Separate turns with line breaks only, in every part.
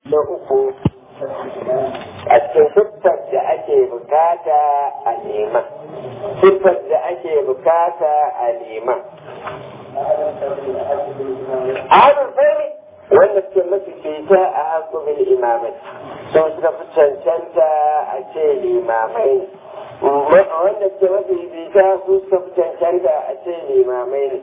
na uku a cikin siffar da ake bukata a nema siffar da ake bukata a nema ahalin fari wanda suke mafi fita a hakubin imamai sun suka fi cancanta a ce limamai wanda suke mafi fita su suka fi cancanta a ce limamai ne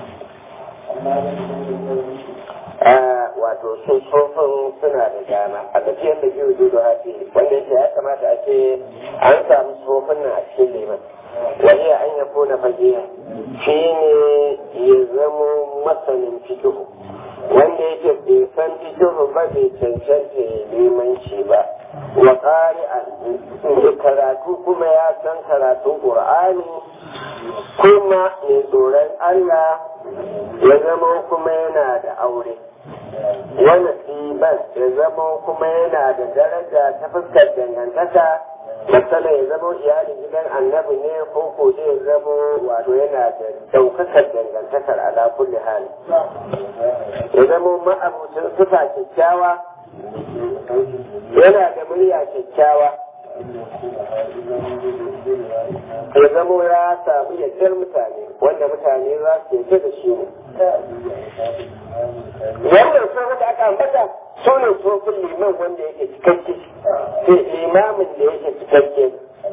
wato sun tsofin suna da dama a tafiyar da biyu zuwa hafi wanda yake ya kamata a ce an samu tsofin nan a cikin liman wani an ya kona fagiya shi ne ya zama masanin fikihu wanda yake bai san fikihu ba bai cancanta limanci ba wa ƙari karatu kuma ya san karatun ƙur'ani kuma mai tsoron Allah ya zama kuma yana da aure wani tsiban ya zama kuma yana da daraja ta fuskar dangantaka matsala ya zama iyalin gidan annabi ne ko ko ya zama wato yana da daukakar dangantakar ala kulli hali ya zama ma'abucin sufa kyakkyawa yana da murya kyakkyawa ya zamo ya samu yardar mutane wanda mutane za su yarda da shi ne wannan sun da aka ambata su ne tsofin liman wanda yake cikakke sai limamin da yake cikakke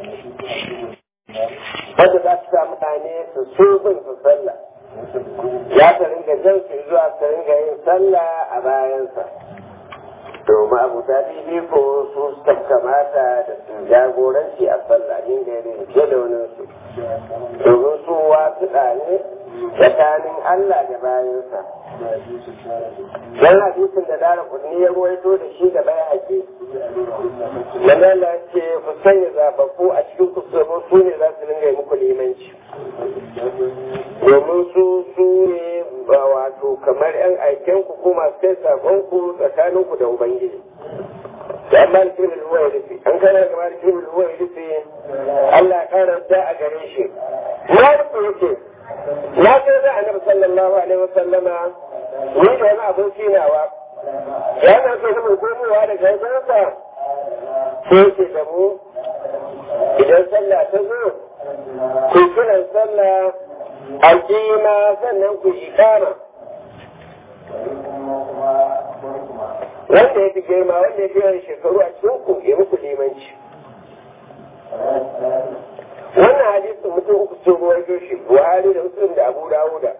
wanda za su sa mutane su so bin su sallah ya ta ringa jan su zuwa su ringa yin sallah a bayansa domin abu ta bibi ko su suka kamata da su jagoranci a sallamin gari fiye da wani su domin su wasu ɗane tsakanin Allah da bayansa dan hadisin da dara kudni ya ruwaito da shi da bai haƙi manala ce ku sanya zababbu a cikin ku su ne za su ringa muku limanci domin su su ne wato kamar yan aiken ku ko masu kai sakon ku tsakanin ku da ubangiji da amma da kirin ruwa ya rufe an kana kama da kirin ruwa ya rufe Allah karanta a gare shi na rufe yake na ce da annabi sallallahu alaihi wasallama ni da wani abin finawa ya na so zama komowa da gaibansa sai ce da mu idan sallah ta zo ku kiran sallah a kima sannan ku ikama wanda ya fi girma wanda ya fi yawan shekaru a cikin ku ya muku limanci wannan hadisin mutum uku sun ruwaito shi buhari da muslim da abu dawuda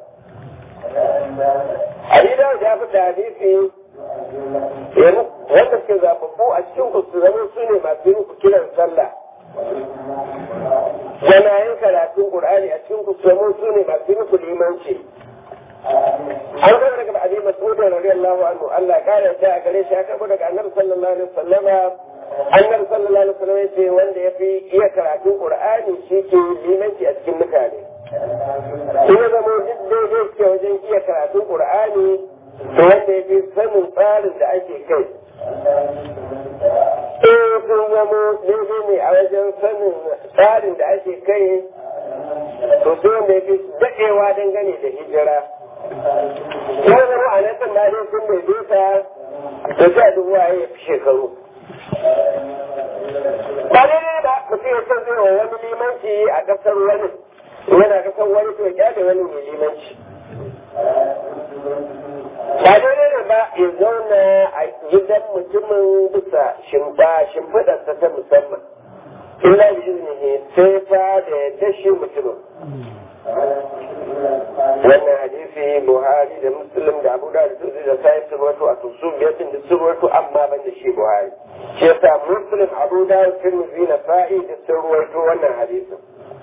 abi dawud ya fita hadisi wanda suke zababbu a cikin ku su zama su ne masu yin ku kiran sallah yana yin karatun qur'ani a cikin ku su zama su ne masu yin ku limanci an gaba daga abi mas'ud radiyallahu anhu Allah ya kare ta a gare shi ya karbo daga annabi sallallahu alaihi wasallama annabi sallallahu alaihi wasallam yace wanda yafi iya karatun qur'ani shi ke limanci a cikin mutane in ya zama duk daidai ke wajen iya karatun qur'ani to wanda yafi sanin tsarin da ake kai in sun zama daidai ne a wajen sanin tsarin da ake kai to sai wanda yafi daɗewa dangane da hijira ya zama a nan kan dai sun bai duka da sa dubu ya fi shekaru ba daidai ba mutum ya san zai wa wani limanci a kasar wani yana kasar wani to ya da wani mai limanci ba daidai ne ba ya zauna a gidan mutumin bisa shimfiɗarsa ta musamman illa bi iznihi sai fa da ya tashi mutumin wannan hadisi buhari da muslim da abu da sun da sai sun wato a tusu biyar da sun wato amma ban da shi buhari shi yasa muslim abu da tirmidhi na sa'i da sun wato wannan hadisin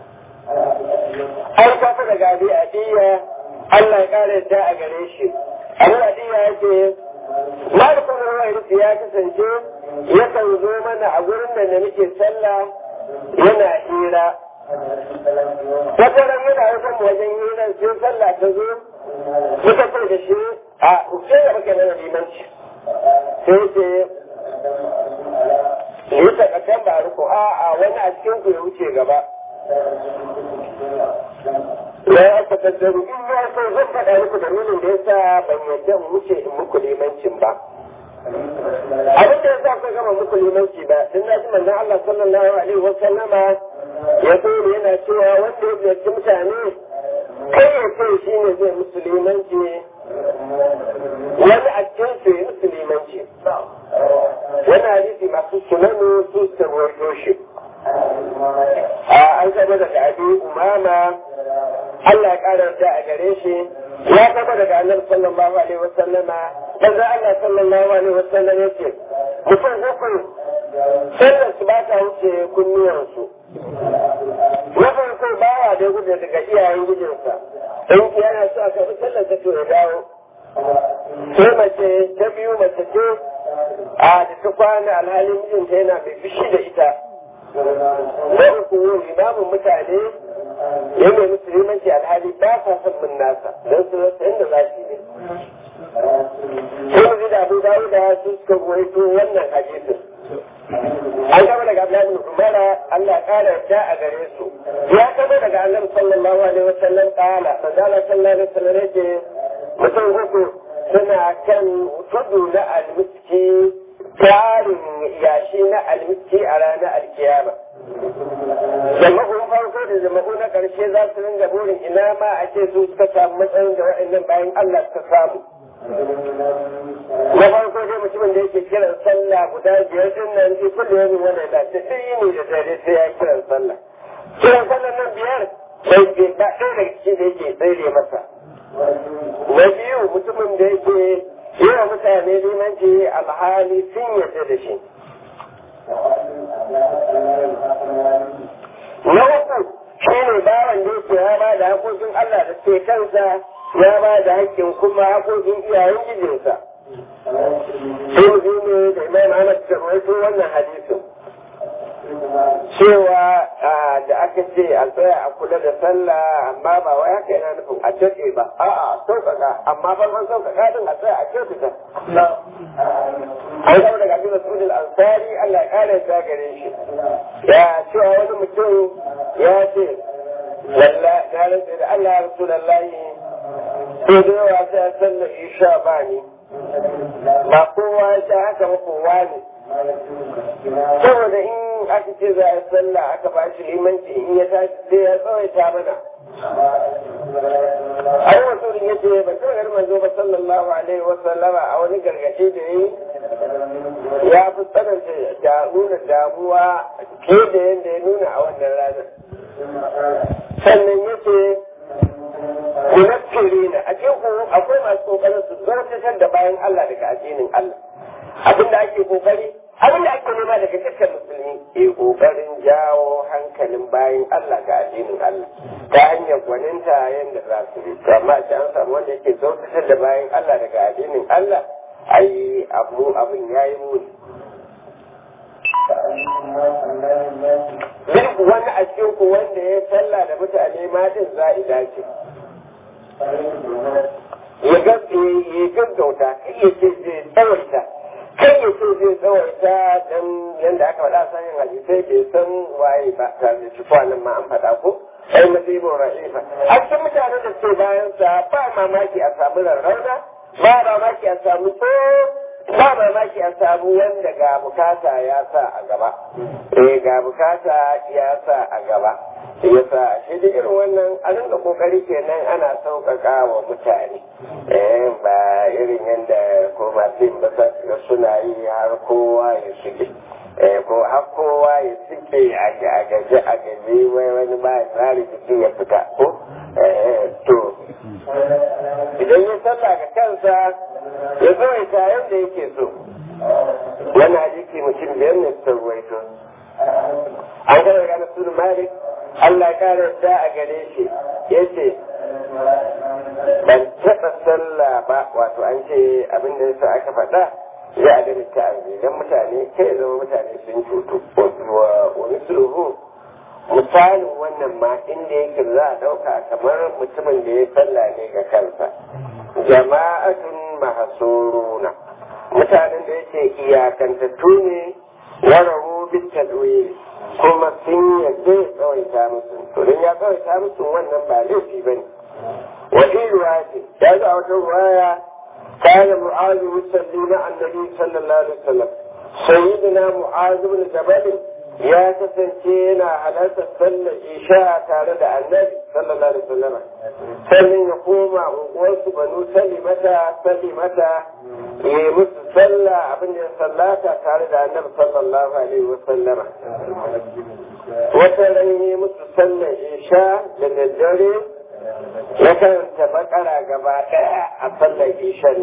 an kafa daga abi adiya Allah ya kare da a gare shi abu adiya yake malikun ruwa ya kasance yakan zo mana a gurin da da muke sallah yana hira wata ran yana wajen wajen hirar sai sallah ta zo muka ce da shi a uke da muke mana limanci sai ce yi takatan ba riko a a wani a cikin ku ya wuce gaba ya yi aka tattaru in ya so zan faɗa muku dalilin da ya sa ban yadda in wuce in muku limancin ba a yasa kuka gama muku limanci ba dan na ji manzon Allah sallallahu alaihi wa sallama ya tsoro yana cewa wanda ya ziyarci mutane kai ya ce shi ne zai musulmanci wani a cikin su ya musulmanci wani hadisi masu sunanu su sarwato shi a an zama daga abi umama Allah ya ƙara da a gare shi ya zama daga annabi sallallahu alaihi wa sallama manzo Allah sallallahu alaihi wa sallam yake mutum uku sallar su ba ta wuce kunnuwansu na farko bawa da gudu daga iyayen gudunsa in yana so a karbi sallar ta to ya dawo sai mace ta biyu mace ce a da ta kwana alhalin mijinta yana mai fishi da ita na uku limamin mutane ya mai musulmanci alhali ba sa son min nasa don su rasa inda za su yi sai mu da abu dawo da su suka goyito wannan hadisin an gaba daga Abdullahi bin Umara Allah kara da a gare su ya gaba daga Annabi sallallahu alaihi wasallam kala manzala sallallahu alaihi wasallam yake mutum uku suna kan tudu na almiski tarin yashi na almiski a ranar alkiyama jama'un farko da jama'u na ƙarshe za su ringa burin ina ma a ce su suka samu matsayin da waɗannan bayan Allah suka samu na farko dai mutumin da yake kiran sallah guda biyar din nan ji kullu yamin wani da ta sai yini da dare sai ya kiran sallah kiran sallah nan biyar sai ke ba ɗaya daga cikin da yake tsere masa na biyu mutumin da yake yi wa mutane limanci alhali sun yarda da shi na uku shi ne bawan da yake ya ba da hakokin Allah da ke kansa ya ba da hakkin kuma hakokin iyayen gijinsa sai mu ne da imam Ahmad ta rawaito wannan hadisin cewa da aka ce a tsaya a kula da sallah amma ba wai haka yana nufin a daɗe ba a'a sauƙaƙa amma farkon sauƙaƙa din a tsaya a kyautata an zama daga abin masudin ansari Allah ya ƙara ya gare shi ya cewa wani mutum ya ce lalla na rantsa da Allah ya rasu lallahi ko da yawa sai sallar isha ba ni ba kowa ya sha haka ba kowa ne saboda in aka ce za a sallah aka ba shi limanci in ya tashi sai ya tsawaita mana ai wasu ya ce ba ta gari manzo ba sallallahu alaihi wa sallama a wani gargaɗi da yi ya fi tsananta da nuna damuwa ke da yadda ya nuna a wannan ranar sannan ya ce munaffirina a cikin akwai masu kokarin su zartatar da bayan Allah daga addinin Allah abinda ake kokari abin da ake nema daga dukkan musulmi ke kokarin jawo hankalin bayan Allah ga addinin Allah ta hanyar gwaninta yadda za su yi amma shi an samu wanda yake zautatar da bayan Allah daga addinin Allah ai abu abin yayi muni duk wani a cikin ku wanda ya sallah da mutane ma din za'ida ce ya gaggauta kai ya ce zai tsawaita kai ya ce zai tsawaita don yadda aka faɗa sanin hadisai bai san waye ba ta zai ci kwanan ma an faɗa ko ai masibin ra'ifa a cikin mutanen da ke bayan sa ba mamaki a samu rarrauna ba mamaki a samu ko ba mamaki a samu wanda ga bukata ya sa a gaba eh ga bukata ya sa a gaba ya sa shi da irin wannan a rinka kokari kenan ana sauƙaƙa wa mutane eh ba irin yadda ko masu yin basa suna yi har kowa ya shige eh ko har kowa ya suke a gaje a gaje wai wani ba ya tsari jiki ya fita ko eh to idan ya sallah ga kansa ya tsawaita yadda yake so wani hadisi mutum biyar ne su ruwaito an gana ga nasu malik Allah ya kare da a gare shi ya ce ban taɓa sallah ba wato an ce abin da yasa aka faɗa za a gani ta don mutane kai zama mutane sun cutu wa misluhu misalin wannan ma inda yake za a ɗauka kamar mutumin da ya sallah ne ga kansa jama'atun mahasuruna mutanen da yake iyakantattu ne wararu bitadwiri kuma sun yadda ya tsawaita musu to don ya tsawaita musu wannan ba laifi bane wa ruwa ce ya zo a wata ruwaya كان معاذ يصلي مع النبي صلى الله عليه وسلم sayyidina mu'az ibn jabal ya kasance yana halartar sallar isha tare da annabi sallallahu alaihi wasallam sannan ya koma unguwarsu banu salimata salimata ya yi musu sallah abin da ya sallata tare da annabi sallallahu alaihi wasallama wata ran yi musu sallar isha da daddare ya karanta bakara gaba daya a sallar ishan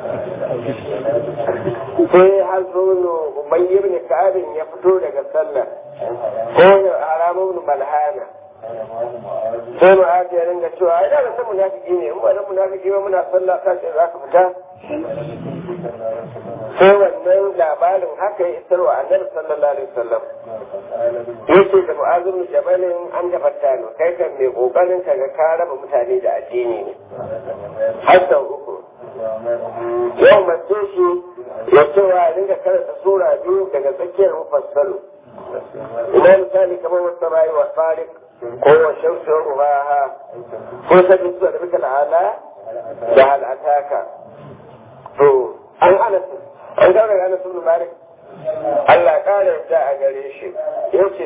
sai har zono ubayy ibn ka'abin ya fito daga sallar ko ya haramu ibn malhana sai mu aje ya ringa cewa ai da san munafiki ne in ba dan munafiki ba muna sallah ka ce za ka fita sai wannan labarin haka ya isar wa annabi sallallahu alaihi wasallam yace da mu'azu bin jabalin an da fattano kai kan mai kokarin ka ga ka raba mutane da addini ne har sau uku yau mace shi ya cewa ringa karanta sura biyu daga tsakiyar mufassalu ina misali kamar wasu rayuwa tsarik ko wa shamsu ruhaha ko sabi su da bika la'ala da al'ataka to an ana an daura ga Anas ibn Malik Allah kare yadda a gare shi yace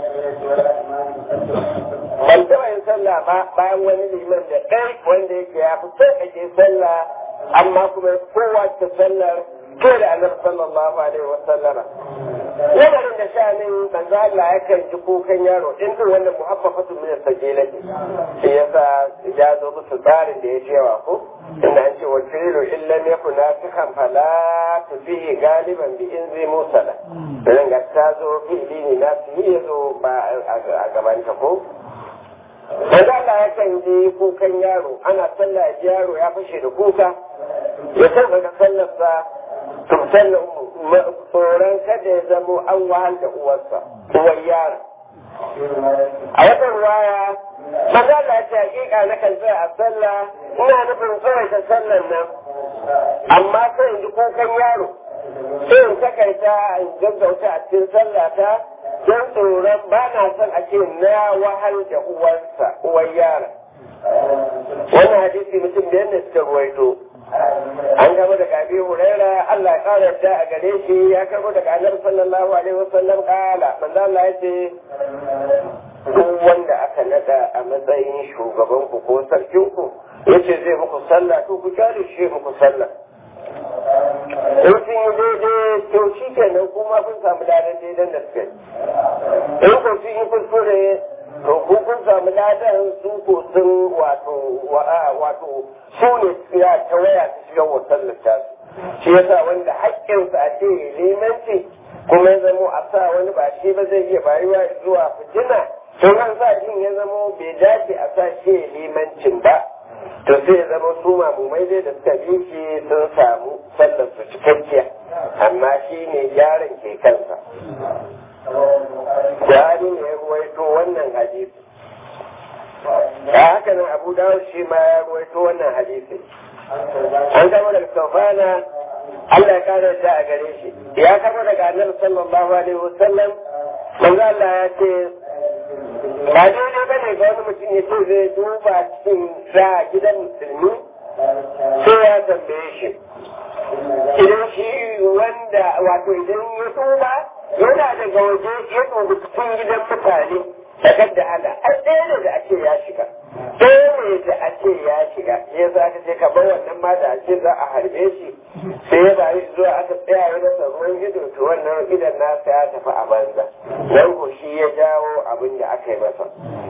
ban taɓa yin sallah ba bayan wani liman da ɗai wanda yake ya fi sai ake sallah amma kuma kowa ta sallar ke da annabi sallallahu alaihi wa sallama lamarin da shanin manzo Allah yakan ji kukan yaro din din wannan muhaffafatu min as-sajilati shi yasa ya zo musu tsarin da ya cewa ko inda an ce wal fi'lu illa yakun nasikhan fala tufihi galiban bi inzi musala dan ga ta zo fi'li ne na su ya zo ba a gaban ta ko Manzo Allah yakan ji kukan yaro ana sallah yaro ya fashe da kuka ya san ga sallarsa tumtar tsoron kada ya zamo an wahal da uwarsa uwar yara a wata ruwaya maza Allah ce hakika na kan tsaya a sallah ina nufin tsawaita sallan nan amma sai in ji kukan yaro sai in takaita in gaggauta a cikin sallata don tsoron ba na son a ce na wahal da uwarsa uwar yara wannan hadisi mutum da yadda suka ruwaito an gaba daga abi huraira Allah ya kara yadda a gare shi ya karbo daga annabi sallallahu alaihi wasallam kala manzo Allah ya ce duk wanda aka nada a matsayin shugaban ku ko sarkin ku yace zai muku sallah to ku kare shi muku sallah in sun yi daidai to shi kenan kuma kun samu ladan daidan da suka yi in ku sun yi kuskure to ku kun samu ladan su ko sun wato wato su ne ya ta waya ta shiga wasan littafi shi yasa wanda haƙƙinsa a ce limanci kuma ya zamo a sa wani ba shi ba zai iya bayuwa zuwa fitina to an sa jin ya zamo bai dace a sa shi limancin ba to sai ya zama su mamumai dai da suka bi shi sun samu sallar su cikakkiya amma shi ne yaron ke kansa Buhari ne ya ruwaito wannan hadisi da haka nan abu dawud shi ma ya ruwaito wannan hadisi an kama daga sofana Allah ya kare da a gare shi ya kama daga annabi sallallahu alaihi wasallam manzo Allah ya ce ba daidai bane ga wani mutum ya ce zai duba cikin sa gidan musulmi sai ya tambaye shi idan shi wanda wato idan ya duba yana daga waje ya dubi cikin gidan mutane sakar da hana an ɗaya ne da ake ya shiga ɗaya ne da ake ya shiga ya za ka ce ka bar wannan ma da ake za a harbe shi sai ya bayi zuwa aka tsaya ya rasa ruwan ido to wannan idan nasa ya tafi a banza don ko shi ya jawo abin da aka yi masa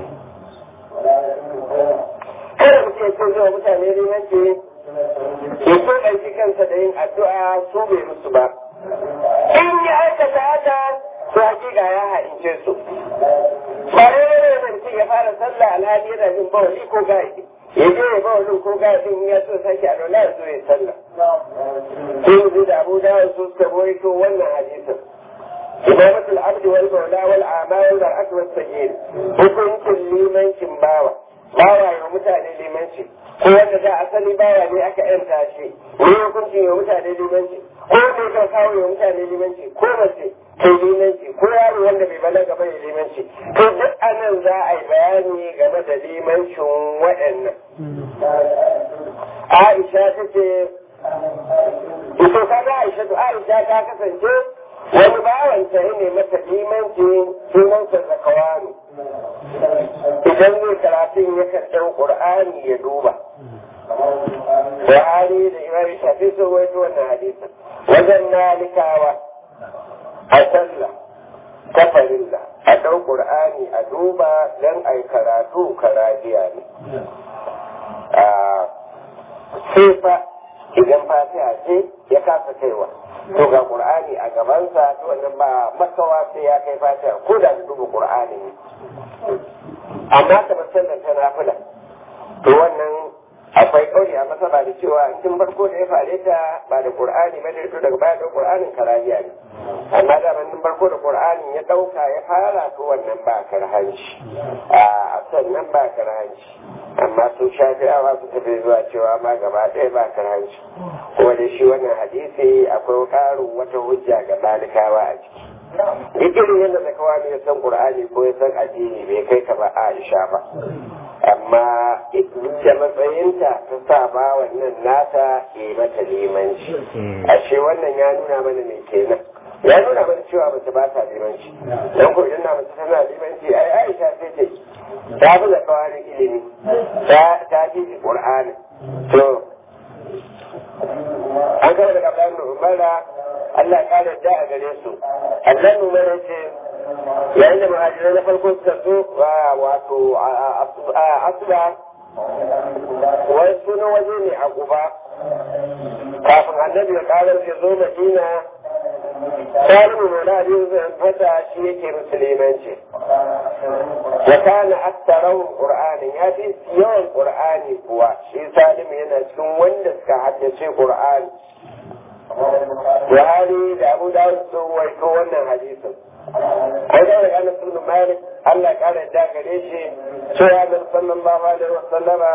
kada mu ce sun zuwa mutane limanci ya so ɗauki kansa da yin addu'a su bai musu ba in ya aikata haka to hakika ya haince su ba ne da mutum ya fara sallah alhali yana jin bawali ko gaji ya je ya bawalin ko gajin ya so sake a dola ya so ya sallah sun da abu dawud su suka rawaito wannan hadisin إمامة العبد والمولى والأعمى والمرأة والسجين hukuncin limancin bawa bawa ya mutane limanci ko wanda da asali bawa ne aka yanta shi ne hukuncin ya mutane limanci ko ne ka kawo ya mutane limanci ko mace ke limanci ko yaro wanda bai balaga ba ya limanci to duk anan za a yi bayani game da limancin waɗannan Aisha ta ce ito kaga Aisha to Aisha ta kasance wani bawanta ya ne mata limanci sunansa zakawani idan zai karatun ya ɗau ƙur'ani ya duba Buhari da Imam Shafi sun waito wannan hadisin wajen nalikawa a sallah ta farilla a ɗau ƙur'ani a duba don a yi karatu karajiya ne sai fa idan fatiha ce ya kasa kaiwa to ga qur'ani a gabansa to wannan ba makawa sai ya kai fatiha ko da duba qur'ani ne amma ta musallan ta nafila to wannan akwai kauli a masa ba da cewa tun farko da ya fare ta ba da qur'ani ba da to daga baya da qur'anin karajiya ne amma da ban farko da qur'anin ya dauka ya fara to wannan ba karhanci a sannan ba karhanci amma sun shafi'awa su tafi zuwa cewa ma gaba ɗaya ba karhanci kuma da shi wannan hadisi akwai ƙarin wata hujja ga malikawa a ciki duk irin yadda da kawai ya san qur'ani ko ya san addini bai kai ka ba aisha ba amma da matsayinta ta sa ba wannan nata ke mata limanci ashe wannan ya nuna mana mai kenan ya nuna mana cewa mace ba ta limanci don ko idan na mace tana limanci ai aisha sai ce ta fi da kawai ilimi ta fi ji qur'ani to an kama daga Abdullahi Umara Allah ya kare da a gare su Abdullahi Umara ce yayin da muhajirai na farko suka zo wato asuba wani sunan waje ne a guba kafin annabi ya karar ya zo madina salimu mai da abin zai fata shi yake musulmanci ya kana aktarahun qur'anin ya fi yawan qur'ani kuwa shi salimu yana cikin wanda suka haddace qur'ani Buhari da Abu Dawud sun waito wannan hadisin an ga daga Anas ibn Malik Allah ya kare da gare shi cewa Annabi sallallahu alaihi wasallama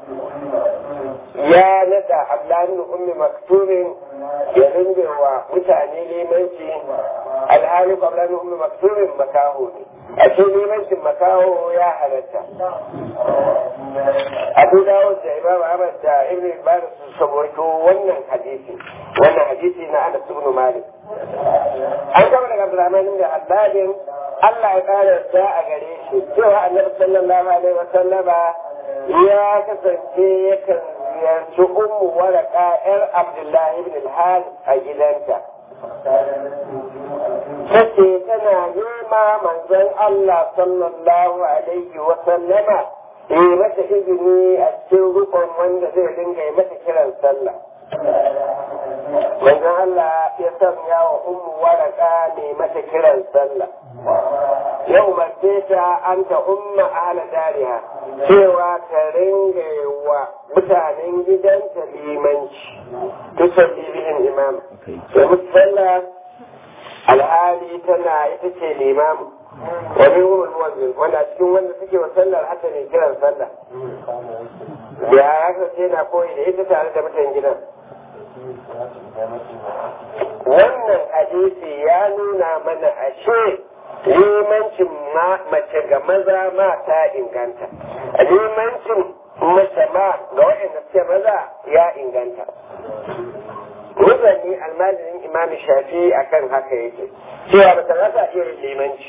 ya nada Abdullah ibn Ummi Maktumin ya ringe wa mutane limanci alhali Abdullah ibn Ummi Maktumin makaho ne a ce limancin makaho ya halatta Abu Dawud da Imam Ahmad da Ibn Ibn su saboto wannan hadisi wannan hadisi na Anas ibn Malik an gaba daga Abdurrahman ibn Abbadin Allah ya kare da a gare shi cewa Annabi sallallahu alaihi wa sallama ya kasance yakan ziyarci ummu waraka yar Abdullahi ibn al-Hal a gidanta Sace tana nema manzon Allah sallallahu alaihi wa sallama yi mata izini a cikin rukun wanda zai dinga yi mata kiran sallah. manzon Allah ya sanya wa ummu waraka ne mata kiran sallah ya umarce ta an ta umma ahla dariha cewa ta ringa wa mutanen gidanta limanci tusalli bihin imam da musalla alhali tana ita ce limamu wani umar wanzu wanda cikin wanda suke wa sallar hata ne kiran sallah ya haka ce na koyi da ita tare da mutan gidan wannan hadisi ya nuna mana ashe limancin mace ga maza ma ta inganta limancin mace ma ga waɗanda suke maza ya inganta muzanni almajirin imam shafi akan haka yake cewa ba ta rasa irin limanci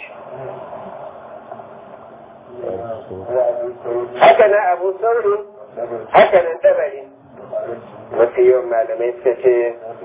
haka na abu sauri haka nan tabari mafi yawan malamai suka ce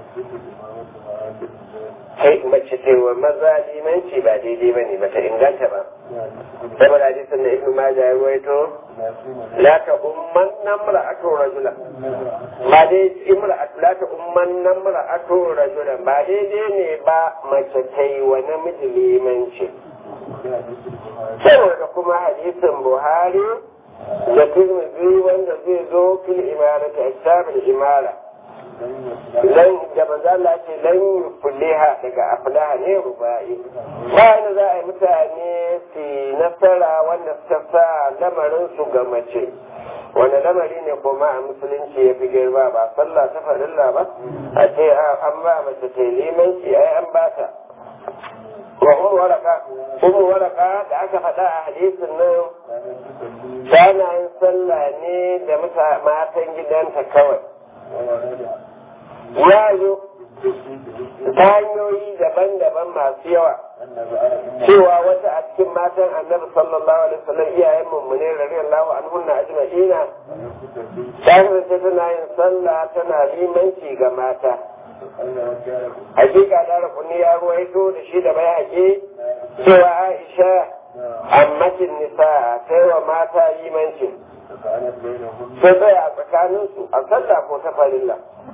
kai mace ce wa maza limanci ba daidai ba ne ba ta inganta ba saboda hadisin da ibnu majah ya ruwaito la ta umman namra ato rajula ba dai imra la ta umman namra ato rajula ba daidai ne ba mace ta yi wa namiji limanci saboda kuma hadisin buhari da tirmidhi wanda zai zo fil imarati ashabul imara lan da manzo Allah ce lan yufliha daga aflaha ne rubai bayan za a yi mutane su nasara wanda suka sa lamarin su ga mace wanda lamari ne kuma a musulunci ya fi girma ba sallah ta farilla ba a ce an ba mace ta limanci ai an ba ta wa ummu waraka ummu waraka da aka faɗa a hadisin nan tana yin sallah ne da matan gidanta kawai ya zo ta hanyoyi daban-daban masu yawa cewa wata a cikin matan annabi sallallahu alaihi wasallam iyayen mummune radiyallahu anhunna ajma'ina ta kasance tana yin sallah tana limanci ga mata hakika da rukuni ya ruwaito da shi da bai haƙe cewa aisha ammatin nisa ta yi wa mata limanci sai tsaya a tsakaninsu a sallah ko ta farilla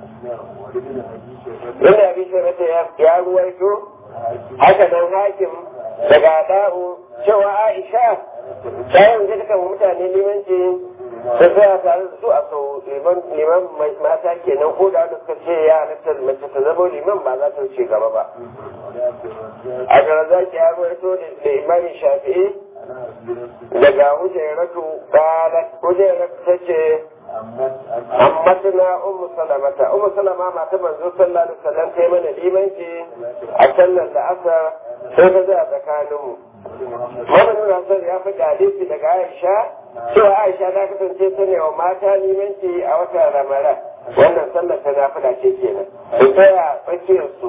inda abin shi ya ruwaito haka nan hakim daga da'u cewa aisha ta yi wajen kan mutane limanci da tsaya tare da su a sau liman mata kenan ko da wanda suka ce ya halatta mace ta zama liman ba za ta wuce gaba ba a garazaki ya ruwaito da imamin shafi'i daga hujairatu qalat hujairatu tace ammatuna ummu salamata ummu salama mata manzo sallallahu alaihi wasallam kai mana limanci a sallar da asar sai ta zai tsakanin mu Muhammadu Rasul ya fi hadisi daga Aisha cewa Aisha ta kasance ta ne wa mata limanci a watan Ramadan wannan sallar ta nafila ce kenan su tsaya tsakiyar su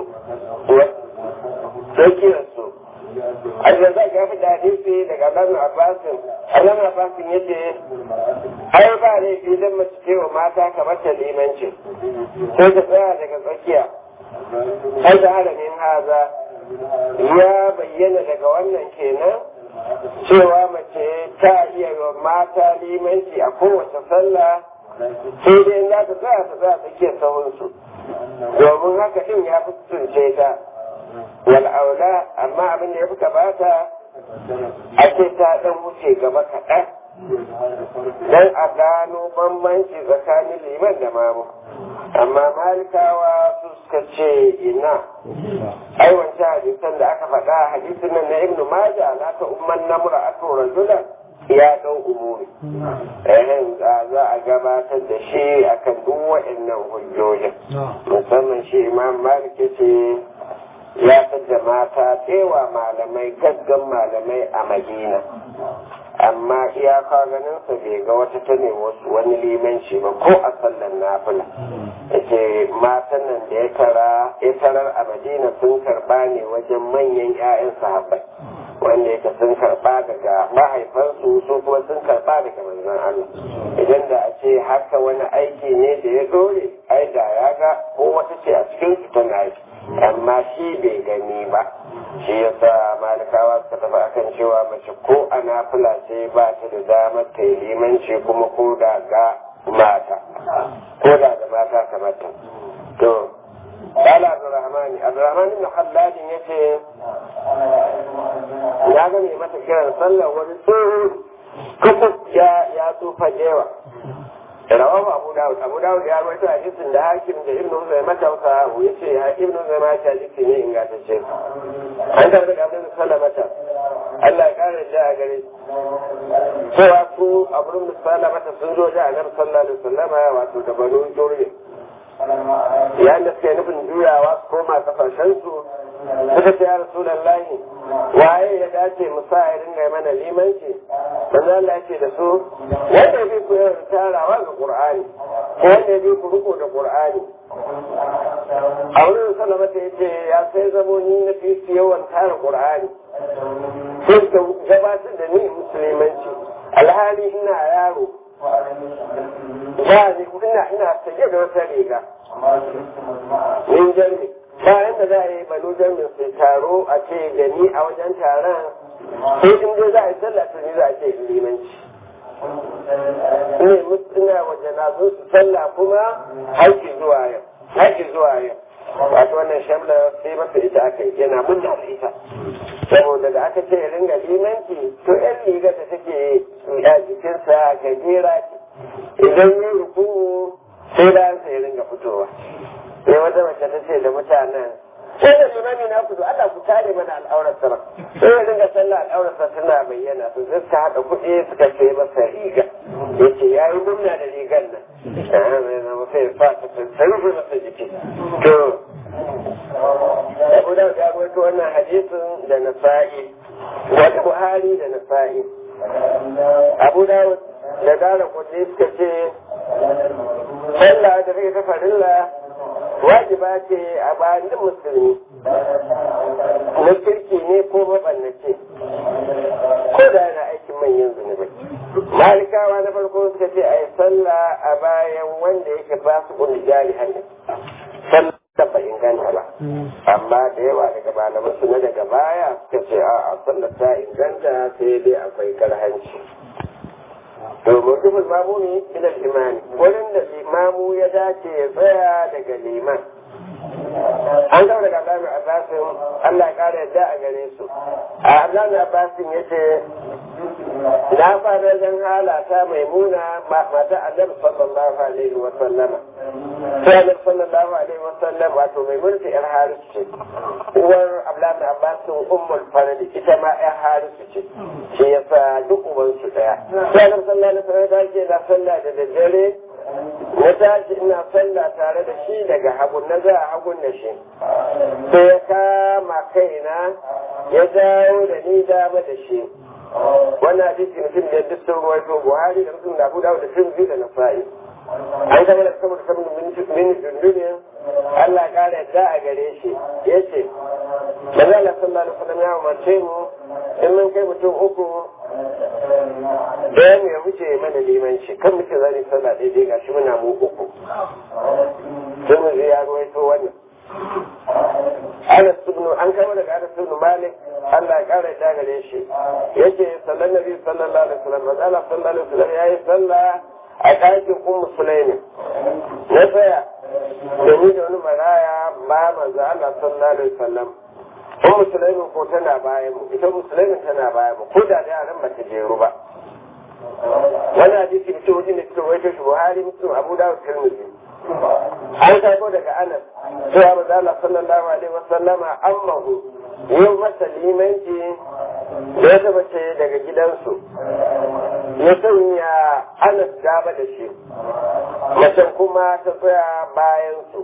tsakiyar su Al-Razak ya fi hadisi daga Ibn Abbas Ibn Abbas yace ai ba ne idan mace ce wa mata kamar ta limanci sai ta tsaya daga tsakiya sai da halamin haza ya bayyana daga wannan kenan cewa mace ta iya wa mata limanci a kowace sallah sai dai za ta tsaya ta tsaya tsakiyar sahunsu domin haka din ya fi tunce ta wal'aula amma abin da ya fi gabata ake ta dan wuce gaba kaɗan don a gano bambanci tsakanin liman da mamu amma malikawa su suka ce ina ai wancan hadisan da aka faɗa hadisin nan na ibnu maja na ta umman namura ato rajulan ya ɗau umuri ehem za a gabatar da shi akan duk waɗannan hujjojin musamman shi imam malik ce ya da mata tsewa malamai gaggan malamai a madina amma iyaka ganin sa bai ga wata ta ne wasu wani limanci ba ko a sallan nafila yace matan nan da ya tara ya tarar a madina sun karba ne wajen manyan 'ya'yan sahabbai wanda yake sun karba daga mahaifansu su kuma sun karba daga manzon Allah idan da a ce haka wani aiki ne da ya dore ai da ya ga ko wata ce a cikin su tana yi amma shi bai gani ba shi yasa malikawa suka tafi akan cewa mace ko a nafila ce ba ta da damar ta yi limanci kuma ko da ga mata ko da da mata kamar ta to قال عبد الرحمن عبد الرحمن بن خلاد يتي ya ga mai mata kiran sallar wani tsohon kusa ya ya tsufa jewa rawahu abu dawud abu dawud ya rawaito hadisin da hakim da ibnu zayma ta wasa ya ce ya ibnu zayma ta hadisi ne ingantacce an karɓi da abin sallamata Allah ya kare da a gare cewa su abu da sallamata sun zo da annabi sallallahu alaihi wasallama wato da banu jurri yayin da suke nufin juyawa su koma kasashensu suka ce ya rasulallahi waye ya dace mu sa ya dinga mana limanci manzo Allah ya ce da su wanda bi ku yawan tarawa ga Qur'ani ko wanda bi ku riko da Qur'ani a wurin sallama ta yace ya sai zamo ni na fi su yawan tara Qur'ani sai ka gabatar da ni musulmanci alhali ina yaro ba ni ina ina sanye da wata riga min jami bayan da za a yi balo jamin sai taro a ce gani a wajen taron sai in dai za a yi sallah to ni za a ce limanci ne ina waje na zo su sallah kuma haiki zuwa yau haiki zuwa yau wato wannan shamla sai masa ita aka yi yana munna da ita saboda da aka ce ringa limanci to yan riga da take a jikinsa gajera ce idan yi ruku sai bayan sai ringa fitowa sai wata mace ta ce da mutanen sai da limami na kudu Allah ku tare mana al'aurar sama sai ya dinga sallah al'aurar sa tana bayyana to sai suka haɗa kuɗi suka sai masa riga ya ce ya yi murna da rigar nan sai ya sa ta rufe masa jiki to Abu Dawud ya rawaito wannan hadisin da Nasa'i wata Buhari da Nasa'i Abu Dawud da Dara Kudi suka ce sallah da take ta farilla wajiba ce a bayan duk musulmi na kirki ne ko mabannace ko da yana aikin manyan zunubai malikawa na farko suka ce a yi sallah a bayan wanda yake ba su kundi jari hanyar sallah ba inganta ba amma da yawa daga malaman su na daga baya suka ce a sallah ta inganta sai dai akwai karhanci domin dubul mamuni ila imani wurin da limamu ya dace ya tsaya daga liman an gaba daga Abdullahi Abbasin Allah ya kara yadda a gare su a Abdullahi Abbasin ya ce na fara zan halata mai muna mata Annabi sallallahu alaihi wa sallama sai Annabi sallallahu alaihi wa sallam wato mai mulki yar Haris ce uwar Abdullahi Abbasin ummul farad ita ma yar Haris ce shi yasa duk uban su daya sai Annabi sallallahu alaihi wa sallam ya ce na sallah da daddare na tashi ina sallah tare da shi daga hagun na za a hagun da shi sai ya kama kaina ya dawo da ni dama da shi wannan hadisi mutum da duk sun ruwaito buhari da mutum da abu dawo da sun biyu da nasa'i an gama da saboda saboda mini dundunin Allah ya kara yadda a gare shi ya ce manzo Allah sallallahu alaihi wasallam ya umarce mu in mun kai mutum uku ɗayan ya wuce mana limanci kan muke zane sallah daidai ga shi muna mu uku sai mu ya ruwaito wannan Anas ibn an kai daga Anas ibn Malik Allah ya kara ta gare shi yace sallan nabi sallallahu alaihi wasallam Allah sallallahu alaihi wasallam yayi sallah a ɗakin ummu Sulaimi na tsaya da ni da wani maraya ba manzo Allah sallallahu alaihi wasallam ko musulmi ko tana bayan mu ita musulmin tana bayan mu ko da yaran ba ta jeru ba wannan hadisi da cewa da cewa wai shi Buhari Muslim Abu Dawud Tirmidhi an karbo daga Anas cewa manzo Allah sallallahu alaihi wasallama ammahu yau masa limanci da ya taba ce daga gidansu ya sanya Anas gaba da shi macen kuma ta tsaya bayan su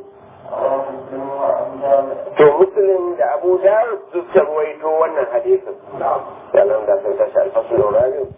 to muslim da abu dawud suka ruwaito wannan hadisin sannan da sun tashi alfasul rabiu